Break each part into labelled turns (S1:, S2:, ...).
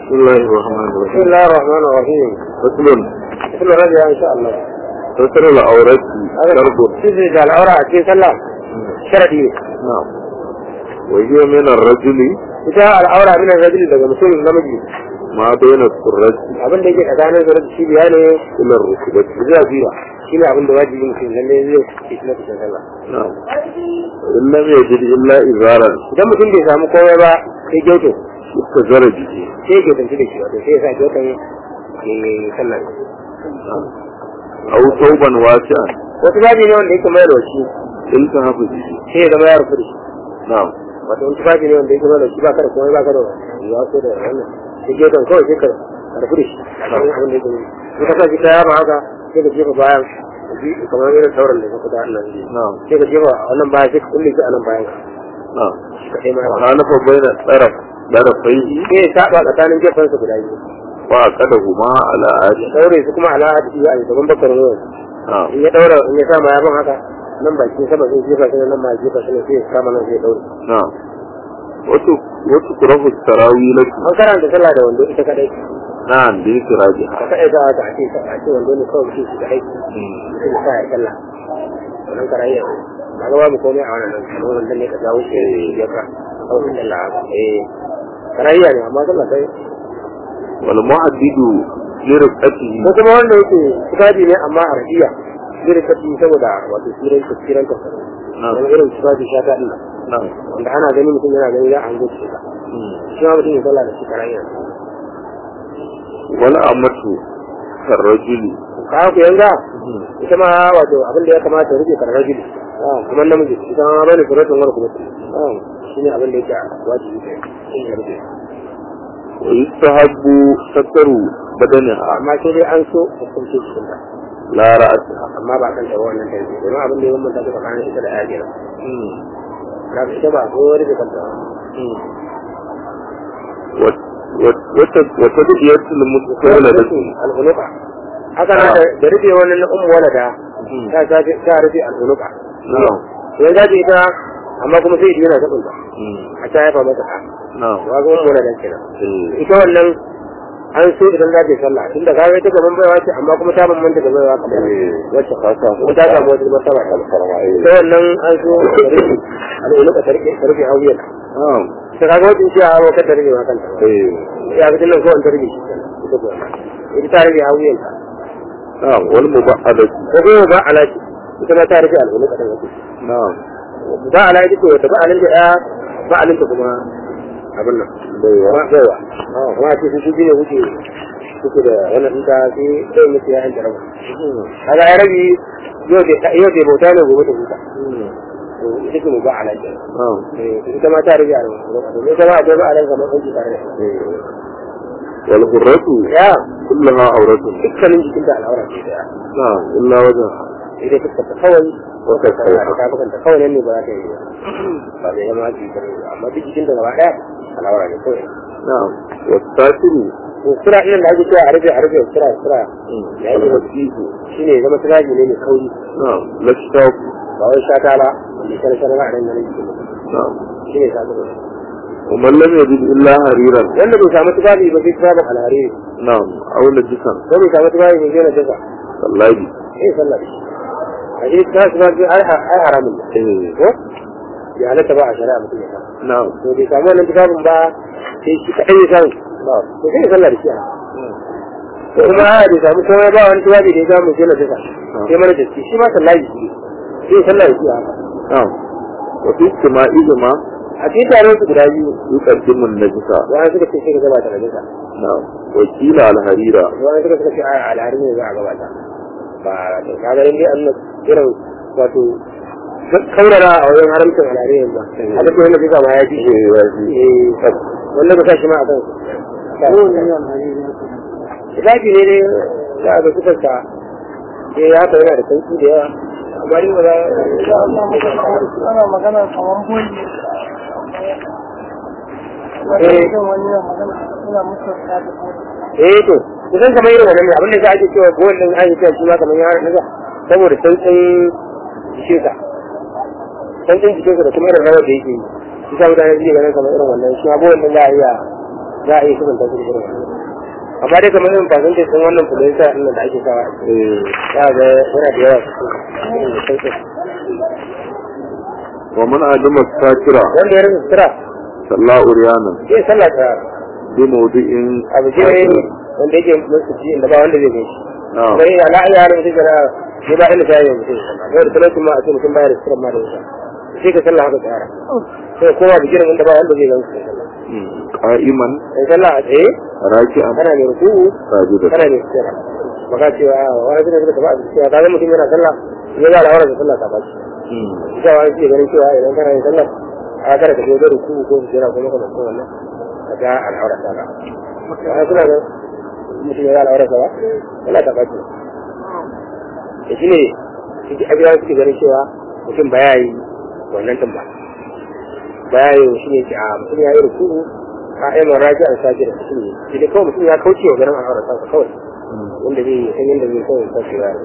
S1: بسم الله الرحمن
S2: بسم
S1: الرحيم
S2: الله الرحمن الرحيم
S1: فصل
S2: بسم الله ان شاء الله
S1: فصل العورات شرط
S2: سيدي قال اورا في سلام شرعي
S1: نعم وهي من الرجل
S2: ita al'aura min rajuli daga mutum namiji
S1: ما بين السرة
S2: abin da yake tsakanin zuwa cibiya ne
S1: إلى الركبة
S2: zuwa biyu shine abin da wajibi mutum lalle zai ci na cikin sallah
S1: نعم وإن لم يجد إلا إزارا
S2: idan mutum bai samu komai ba sai gyauto
S1: استزر به
S2: sai ya gyautanci da shi wato sai ya sa gyautan ya yi sallah
S1: نعم أو ثوبا واسعا
S2: wasu babi ne wanda yake mai da shi
S1: التهف به
S2: sai ya zama ya rufu da shi
S1: نعم
S2: wato wani tufafi ne wanda yake mai da shi ba ka da komai ba ka da ya so da wannan sai gyautan kawai sai ka rufu da shi a kan abin da yake in ka sa shi kaya ba haka sai ka jefa bayan kamar irin sauran da ka fita a nan
S1: نعم
S2: sai ka jefa a wannan bayan sai ka kulle shi a nan bayan ka
S1: نعم
S2: ka kai ma
S1: وخالف بين الطرف طرفيه
S2: sai ya saba tsakanin jefansa guda biyu
S1: وعقدهما على عادة
S2: daure su kuma ala hadisi a gaban bakar ruwan
S1: نعم
S2: in ya daura in ya sa ma yabon haka nan bakin sama zai jefa shi nan ma ya jefa shi ne sai ya kama nan sai ya daure
S1: نعم وتكره التراويل
S2: an karanta sallah da wando ita kadai
S1: نعم
S2: ka
S1: بإخراجها
S2: kadai za a ce a ce wando ne kawai shi kadai sai ya sa ya sallah wannan karayya ba ga babu komai a wannan nan kuma wanda ne ka jawo shi ya ka kawai sallah haka eh karayya ne amma sallah sai
S1: والمعدد لرقته
S2: ko kuma wanda yake tufafi ne amma a rafiya zai kafi saboda wato tsiran tsiran ka
S1: نعم
S2: wani irin tufafi shata din nan
S1: نعم
S2: wanda ana gani mutum yana gani za a hango shi ka shi ma mutum ya sallah da shi karayya
S1: والأمة كالرجل
S2: ka ku yanga ita ma wato abin da ya kamata ya rufe karar jili kuma namiji ita ma bane suratun wani kuma shi ne abin da yake wajibi ne shi ne rufe
S1: ويستحب ستر بدنها
S2: amma sai dai an so hukunci cikin ta
S1: لا رأسها
S2: amma ba kan tawo wannan kai domin abin da ya bambanta ta tsakanin ita da ajiyar na ita ba ko rufe kanta
S1: وتدعية المتولدة
S2: al'unuka haka na da rufe wannan na ummu walada ta ta ta rufe al'unuka
S1: نعم
S2: yanzu zaji ita amma kuma sai yana ta kunta a ta haifa mata ɗa
S1: نعم
S2: wa ga ummu walada kenan ita wannan an so idan za ta yi sallah tunda ka ga ita gaban baiwa ce amma kuma ta bambanta da baiwa kamar wacce kuma ta samu wata martaba ta ita wannan an so ta rufe al'unuka ta rufe ta rufe hauyar
S1: نعم
S2: ta kaga wacce ce a hawa ta rufe ma kanta ya fi nan kawai ta rufe shi ita kuwa ita ta rufe hauyar ta
S1: نعم والمبعدة
S2: ko kuma ba alaji ita ma ta rufe al'unuka ta rufe
S1: نعم
S2: ba alaji to ta ba alin da ya ba alin ta kuma abin nan baiwa baiwa kuma ce su shi ne wuce suke da wannan ɗinka sai sai mutu ya hanta rabu kaga ya rabi yau da yau da bauta ne gobe ta huta to ita ce mu ba alaji
S1: نعم
S2: ita ma ta rage a domin ita ma akwai ba alaji kamar ɗauki tare da
S1: والغرة
S2: ya
S1: كلها عورة
S2: dukkanin jikin da al'aura ce daya
S1: نعم إلا وجهها
S2: sai dai fuskar ta kawai ko kai kawai da kafukan ta kawai nan ne ba za ta yi ba ba zai zama ji ba amma duk jikin da gaba daya al'aura ne kawai
S1: نعم والساتر
S2: sura irin da ake cewa a rufe a rufe sura sura ya yi
S1: الوسيط
S2: shine zama turaji ne mai kauri
S1: نعم لا الشوك
S2: ba wai shata ba wanda shara shara ba a nan nan jikin
S1: نعم
S2: shine shata ba
S1: ومن لم يجد إلا حريرا
S2: wanda bai samu tufafi ba sai tufafin alhari
S1: نعم أو نجسا
S2: ko bai samu tufafi ba sai na jasa
S1: صلى
S2: sai sallah da shi a shi ta tufafi ai ai haramun ne
S1: إيه.
S2: ko ya halatta ba a shari'a mutum ya samu
S1: نعم
S2: to bai samu wannan tufafin ba sai shi kaɗai ya samu to sai ya sallah da shi a ko kuma a bai samu komai ba wani tufafi da ya samu sai na jasa sai mana da shi shi ma sallah da shi sai ya sallah da shi a haka
S1: نعم وفي اجتماعهما
S2: a cikin taron su guda biyu
S1: يقدم النجسة
S2: wani suka ce sai ka gabata da jasa
S1: نعم وكيل على الحريرة
S2: wani suka suka ce a alhari ne za a gabata ba to kaga in dai an irin wato kaurara a wajen haramcin alhari ne ba a duk wanda suka ma ya fi shi eh wanda ka sa shi ma a kan Zafi ne dai za a ga suka sa eh ya haka yana da sauki da yawa amma ni ba za
S3: ana magana kamar boyi
S2: Eh.
S3: wani yana magana suna musu da boyi
S2: eh to kusan kamar irin wannan ne abin da za a ake cewa gowar din an yi cewa shi ma kamar ya haka saboda sauƙin jikinsa sauƙin jikinsa da kuma irin rawar da yake yi shi sa mutane suke ganin kamar irin wannan shi ma gowar din za a iya za a iya kusanta su da irin wannan amma dai kamar irin fasin da wannan fulisa ɗin da ake sawa a ciki
S1: eh
S2: za ga yana da yawa irin da sauƙi
S1: wa man adama sakira
S2: wanda ya rasa sutura
S1: salla uryanan
S2: zai sallah ta
S1: bi mawdi'in
S2: abu shi ne wanda yake musu ci inda ba wanda zai gani
S1: na'am
S2: sai ala iya halin mutum gara ne ba inda sai ya mutum yau da talauci ma a ce mutum bayar da sutura ma da wuta sai ka sallah haka tsara sai kowa bigirin inda ba wanda zai gani su sallah
S1: qa'iman
S2: sai sallah a tsaye
S1: raki'an
S2: kana mai ruku'u
S1: sajidan
S2: kana mai sutura baka cewa wani zai suka tafi a cewa ka ga mutum yana sallah ya ga al'aurar da sallah ta baci ita wani ke ganin cewa idan kana yin sallah a kada ka je da ruku'u ko sujjera ko maka mutum wannan ka ga al'aurar ta ba wani suna ga mutum ya ga al'aurar ta ba sallah ta baci da shi ne suke abiya suke ganin cewa mutum ba ya yi wannan din ba ba ya yi shi ne ke a mutum ya yi ruku'u a yi maraji an sajira shi ne shi ne kawai mutum ya kauce wa ganin al'aurar ta kawai wanda zai yi san yadda zai kawai kashi ya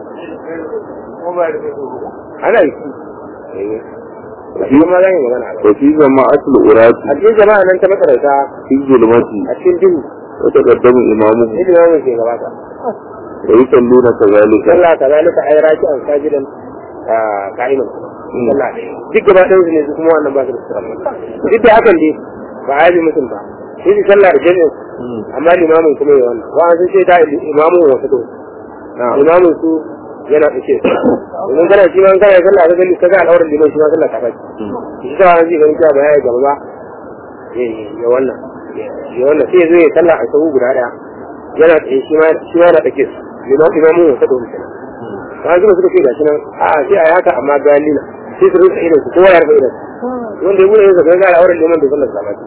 S2: ana yi shi shi ma zan yi magana a kai.
S1: wa fi jama'atul urati
S2: a cikin jama'a nan ta makaranta
S1: fi zulmati
S2: a cikin duhu
S1: wa taqaddamu imamuhu
S2: ilmi mamun ke gabata
S1: wa yusalluna kadhalika
S2: sallah ta zalika ai raki an sajidan ka'iman sallah duk gaba ɗayan su ne su kuma wannan ba su da sutura duk da hakan dai ba a yi mutum ba sai su sallah da jami'in amma limamin kuma ya wannan wa an sun ce da imamun wasu to
S1: na'am
S2: imamin su yana ɗauke domin kana shi ma in kana sallah ka gani ka ga al'auran liman shi ma sallah ta faɗi shi ta wani zai ganin cewa ba ya yi gaba ba ya ya wannan ya wannan sai ya zo ya sallah a sahu guda ɗaya yana tsaye shi ma shi ma yana ɗauke su liman imamu ya faɗo musu ba zuba suka ce gashi nan a a sai a yi haka amma gani na sai su rufe idan su kowa ya rufe idan su wanda ya bude yin zaka ga al'auran liman da sallar sa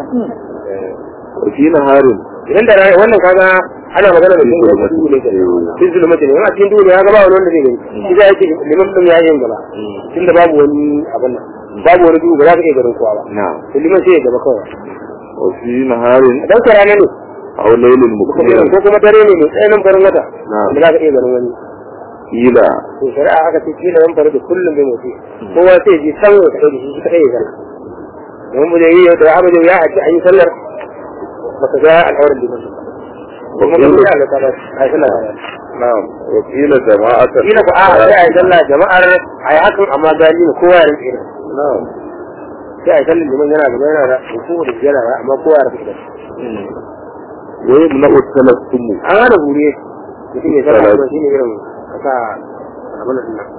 S1: wa fi naharin
S2: idan da rana wannan kaga ana magana da cikin da duhu ne ke cikin zulmati ne amma cikin duhu ne ya ga ba wani wanda zai gani shi da yake liman din ya yin gaba tunda babu wani abin nan babu wani duhu ba za ka iya ganin kowa ba
S1: na'am
S2: to liman sai ya gaba kawai
S1: wa fi naharin
S2: dan ka rana ne
S1: aw laylin
S2: ko
S1: mukmiran
S2: kuma dare ne mai tsananin farin wata
S1: Na'am.
S2: da za ka iya ganin wani
S1: ila
S2: to shari'a aka ce kila yan faru da kullum bai motsi kowa sai ji san ya kai da shi shi kai ya zalla domin mu da yi da abu da ya haƙi an yi sallar baka ga al'aurar liman ba kuma mun yi Allah ta ba a yi sallar
S1: na'am wa qila jama'atan
S2: kila ku a sai a yi sallah jama'ar a yi hakan amma gani ne kowa ya rinke irin
S1: na'am
S2: sai a yi sallar liman yana gaba yana da ruku da yana da amma kowa ya rinke irin
S1: wa yamna'u talassumu
S2: an hana bure mutum ya sallah kuma shine irin kasa abin da nan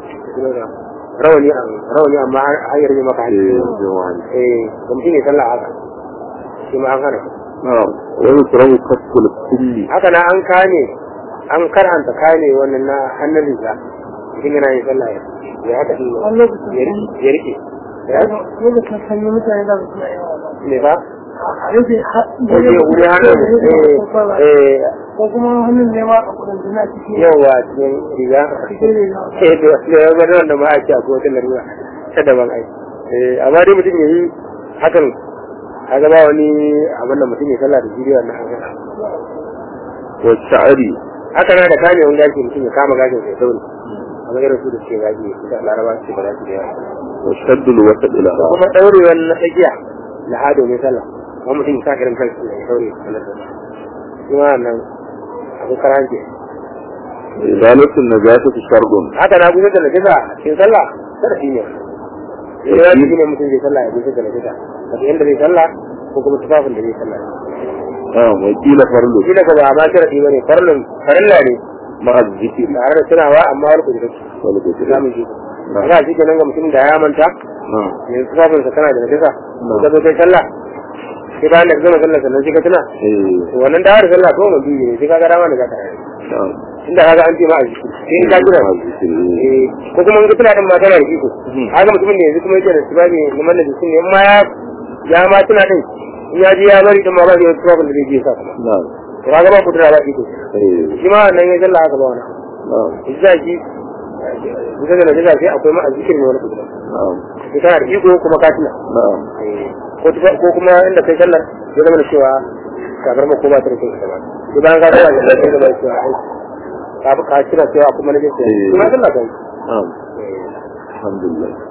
S2: rawani rawani amma har yarda maka
S1: eh
S2: hanci
S1: jawani
S2: eh da mutum ya sallah haka shi ma an hana
S1: na'am wa yukrahu kasful kulli
S2: haka na an kane an karanta kane wannan na hannun riga mutum yana yin sallah ya haka din
S3: Wani lokacin
S2: ya rike ya rike
S3: lokacin sanyi mutane da su yi
S2: ne ba
S3: rufe
S2: ko je wuri hannun eh eh
S3: ko kuma hannun ne ma a kudin jina cikin
S2: yawa cikin riga
S3: cikin riga
S2: eh da da ya ga wanda ma a ce akwai wata larura ta daban ai eh amma dai mutum ya yi hakan kaga ba wani abin da mutum ya sallah da jiriya na hakan
S1: wa sha'ri
S2: haka na da kame wani gashi mutum ya kama gashin sai sauri amma irin su da suke gashi da laraba su ba za su da yawa
S1: wa shaddul wasad ila
S2: kuma ɗaurewar na tsakiya da hado mai sallah kuma mutum ya sa irin kansu da ya daure sallar da shi ma nan abu karanci
S1: izalatul najasati shardun
S2: haka na gudanar da najasa cikin sallah kada shi ne sai ya shi ne mutum zai sallah ya gudanar da najasa daga inda zai sallah ko kuma tufafin da zai sallah
S1: na'am wa qila farlu
S2: shi daga ba ma sharadi bane farlun farilla ne
S1: ma'a zikri
S2: tare da tunawa amma wani kudurci
S1: wal qudra
S2: zamu ji ina shi kenan ga mutum da ya manta
S1: na'am
S2: yanzu tufafinsa kana da najasa ka zo kai sallah sai bayan da ka gama sallah sannan sai ka tuna
S1: eh
S2: to wannan dawar sallah ko mun biyu ne sai ka ga dama da za ka yi
S1: na'am
S2: inda kaga an ce ma a jiki sai in ka jira
S1: ma'a zikri
S2: eh ko kuma in ka tuna din ma tana da iko
S1: Mhm.
S2: haka mutumin da yanzu kuma yake da sibabi liman da jikin ne in ma ya ya ma tuna din in ya ji ya bari din ma ba zai yi tufafin da zai je sa kuma
S1: na'am
S2: to kaga ba kudura ba iko
S1: eh
S2: shi ma wannan ya sallah haka ba wani
S1: na'am
S2: isa shi kusa da najasa sai akwai ma a jikin ne wani kudura
S1: na'am
S2: sai kana da iko kuma ka tuna
S1: na'am
S2: ko tufa- ko kuma inda kai sallar ya zama da cewa kafar ma ko ba ta da kyau ita ba sai bayan ka sallar da kai zama da cewa ai ka ka kira cewa kuma na jinsa
S1: Eh.
S2: kuma sallar kai
S1: na'am alhamdulillah